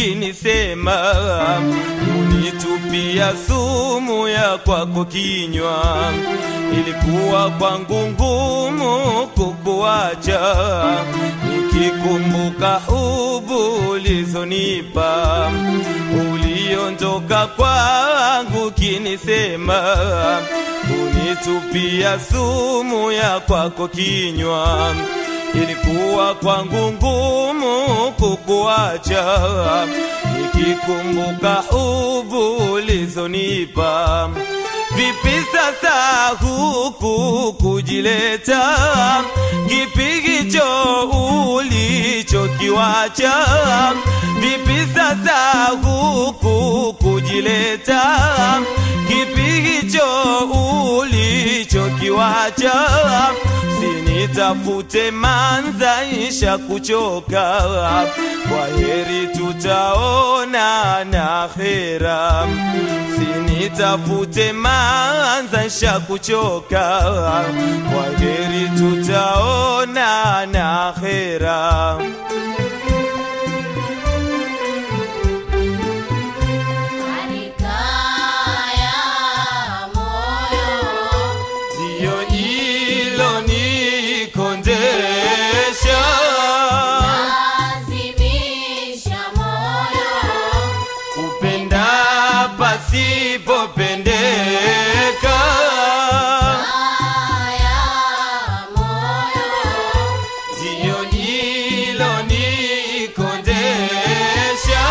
ukinisema unitupia sumu ya kwako kinywa ilikuwa kwangu ngumu kukuacha nikikumbuka ubu ulizonipa uliondoka kwangu kinisema unitupia sumu ya kwako kinywa ilikuwa kwangu ngumu kukuacha nikikumbuka ubu ulizonipa vipi sasa huku kujileta kipigicho ulichokiwacha vipi sasa huku kujileta kipigicho ulichokiwacha sinitafute manzaisha kuchoka kwa heri tutaona na khera sinitafute manzaisha kuchoka kwa heri tutaona na khera Alikaya moyo ndiyo ilo nikondesha lazimisha moyo kupenda pasipopendeka haya moyo ndiyo ilo nikondesha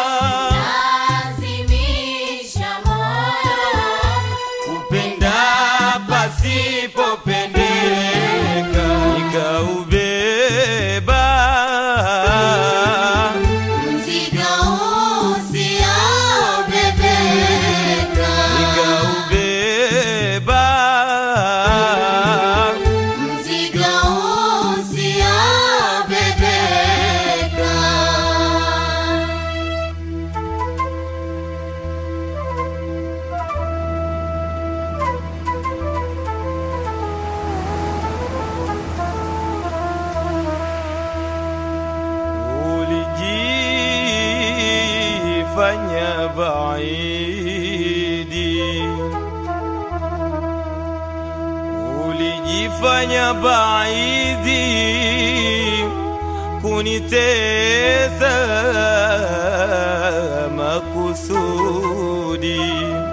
lazimisha moyo kupenda pasipopendeka nikaubeba mzigo usiobebeka nikaubeba mzigo usiobebeka ulijifanya baidi ulijifanya baidi kunitesa makusudi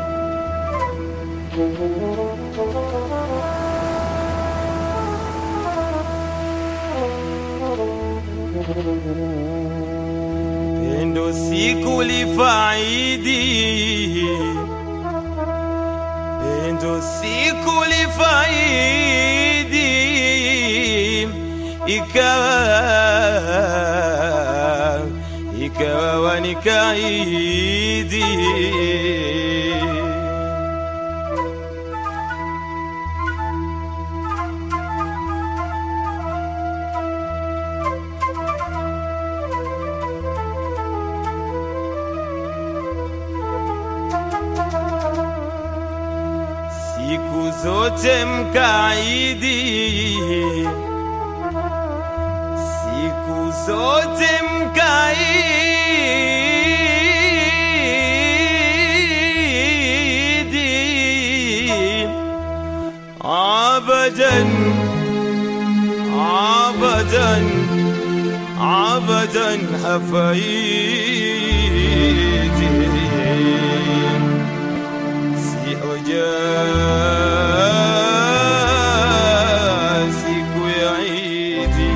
pendo sikulifaidi pendo sikulifaidi ikawa ikawa wanikaidi siku zote mkaidi, siku zote mkaidi, abadan abadan abadan hafaidi si hoja siku ya Idi.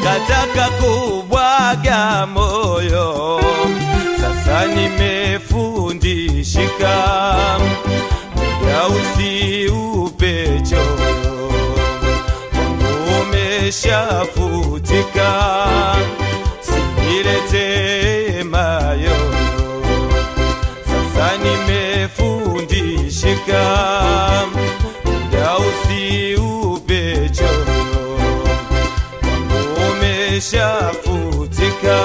kataka kubwaga moyo, sasa nimefundishika, muda usiupe choyo, wangu umeshafutika, sinilete mayoyo, sasa nimefundishika, muda usiupe choyo umeshafutika,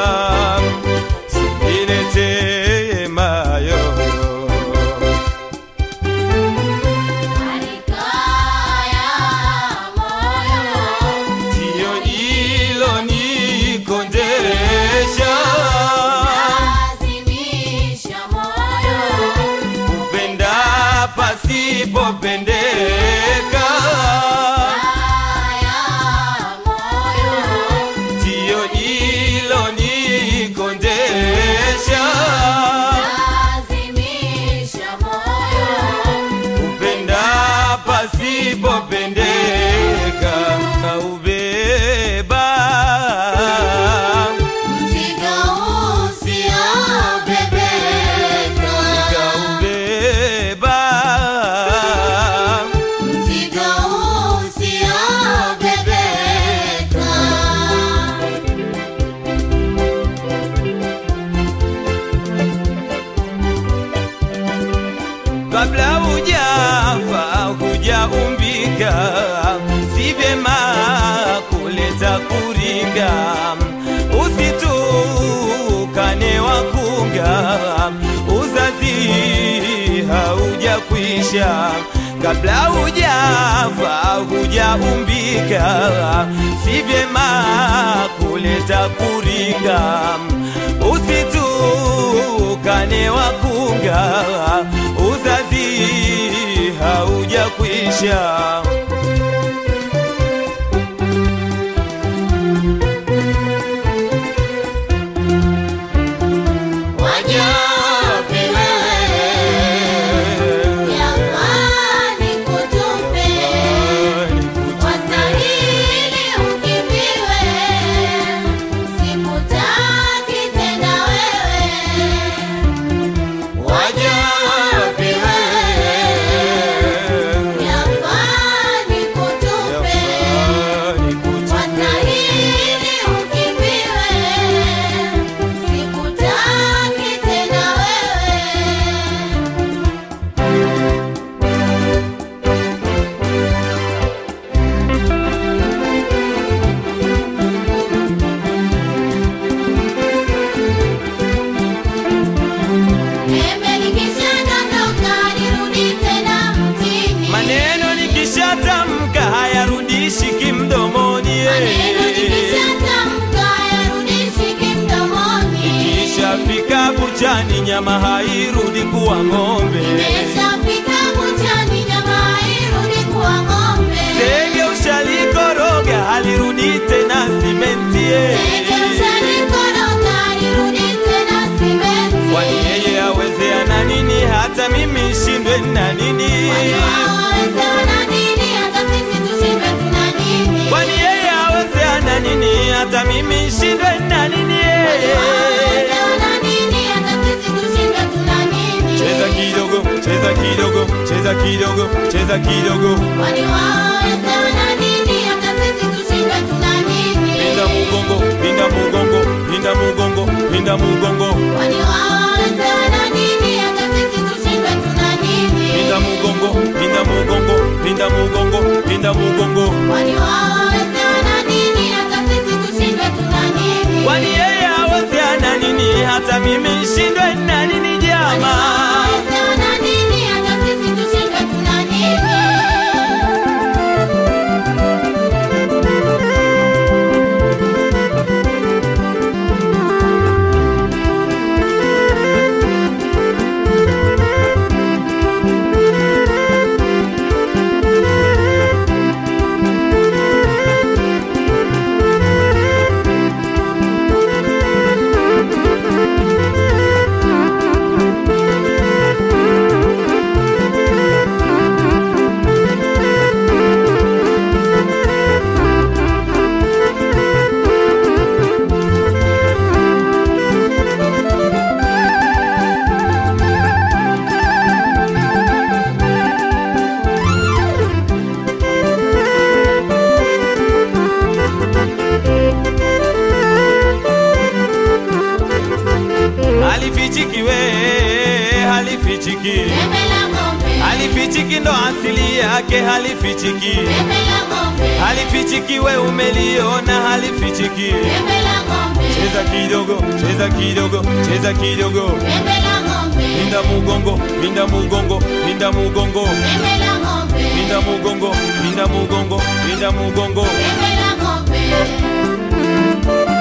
sinilete mayoyo. Alikaya moyo Ndiyo hilo nikondesha, lazimisha moyo kupenda pasipopendeka. haya moyo Ndiyo hilo nikondesha, lazimisha moyo kupenda pasipopendeka. Naubeba mzigo usiobebeka nikaubeba mzigo usiobebeka kabla hujafa hujaumbika, si vyema kuleta kuringa, usitukane wakunga, uzazi haujakwisha. Kabla hujafa hujaumbika, si vyema kuleta kuringa, usitukane wakunga, uzazi haujakwisha. Wajapi wewe Yafani kutupe Wastahili ukimbiwe Sikutaki tena wewe Wajapi wewe Yafani kutupe Wastahili ukimbiwe Sikutaki tena wewe Embe likishadondoka nirudi tena mtini. Maneno nikishatamka hayarudishi kimdomoni, eh. Maneno nikishatamka hayarudishi kimdomoni. Ikishafika buchani nyama hairudi kuwa ng'ombe. Imeshafika buchani nyama hairudi kuwa ng'ombe. Sege ushalikoroga halirudi tena simenti, eh. Sege ushalikoroga halirudi tena simenti. Kwani yeye aweze ana nini hata mimi shindwe na nini? Kwani wao waweze wana nini hata sisi tushindwe tuna nini? Kwani yeye aweze ana nini hata mimi shindwe na nini? Kwani wao waweze wana nini hata sisi tushindwe tuna nini? Cheza kidogo, cheza kidogo, cheza kidogo, cheza kidogo. Kwani wao waweze wana nini hata sisi tushindwe tuna nini? Pinda mugongo, pinda mugongo, pinda mugongo, pinda mugongo. Kwani wao waweze wana nini hata sisi tushindwe tuna nini? Pinda mugongo, pinda mugongo, pinda mugongo, pinda mugongo. Kwani wao waweze wana nini hata sisi tushindwe tuna nini? Kwani yeye aweze ana nini hata mimi shindwe na nini Kwani jama? wao waweze wana nini hata sisi tushindwe tuna nini? ndo asili yake halifichiki Pembe la ng'ombe, halifichiki we umeliona halifichiki pembe la ng'ombe, cheza kidogo cheza kidogo cheza kidogo pembe la ng'ombe, pinda mugongo pinda mugongo pinda mugongo pembe la ng'ombe, pinda mugongo pinda mugongo pinda mugongo pembe la ng'ombe.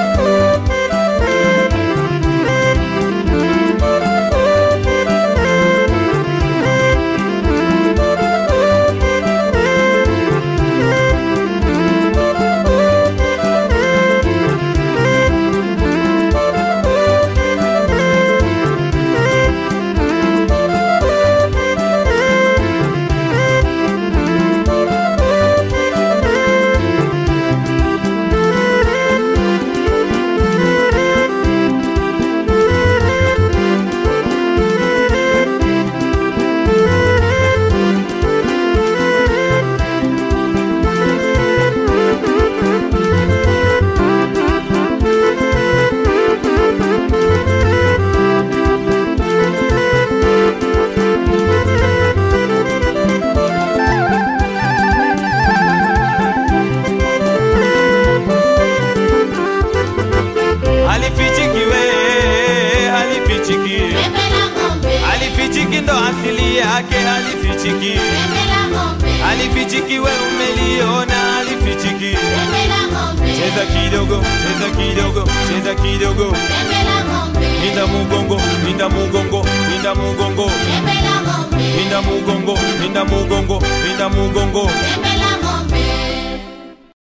halifichiki we halifichiki Pembe la ng'ombe, halifichiki ndo asili yake halifichiki pembe la ng'ombe, halifichiki we umeliona halifichiki pembe la ng'ombe, cheza kidogo cheza kidogo cheza kidogo pembe la ng'ombe, pinda mugongo pinda mugongo pinda mugongo pembe la ng'ombe, pinda mugongo pinda mugongo pinda mugongo pembe la ng'ombe.